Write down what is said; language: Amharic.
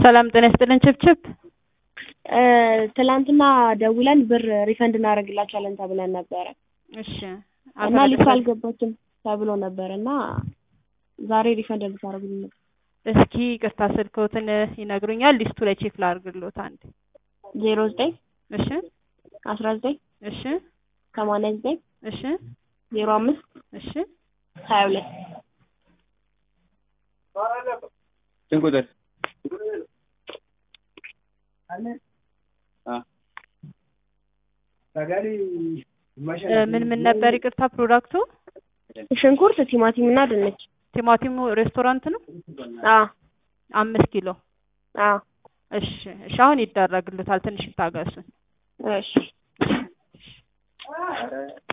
ሰላም ጤና ይስጥልን ችብችብ ትላንትና ደውለን ብር ሪፈንድ እናደርግላቸዋለን ተብለን ነበረ እሺ እና ሊስቱ አልገባችም ተብሎ ነበር እና ዛሬ ሪፈንድ እንድታደርጉልን ነበር። እስኪ ቅርታ ስልክዎትን ይነግሩኛል? ሊስቱ ላይ ቼክ ላድርግልዎት አንዴ። ዜሮ ዘጠኝ እሺ አስራ ዘጠኝ እሺ ሰማንያ ዘጠኝ እሺ ዜሮ አምስት እሺ ሀያ ሁለት ስንት ቁጥር? ምን ምን ነበር ይቅርታ ፕሮዳክቱ? ሽንኩርት፣ ቲማቲም እና ድንች። ቲማቲሙ ሬስቶራንት ነው? አ አምስት ኪሎ አ እሺ እሺ አሁን ይደረግልታል። ትንሽ ይታገሱን። እሺ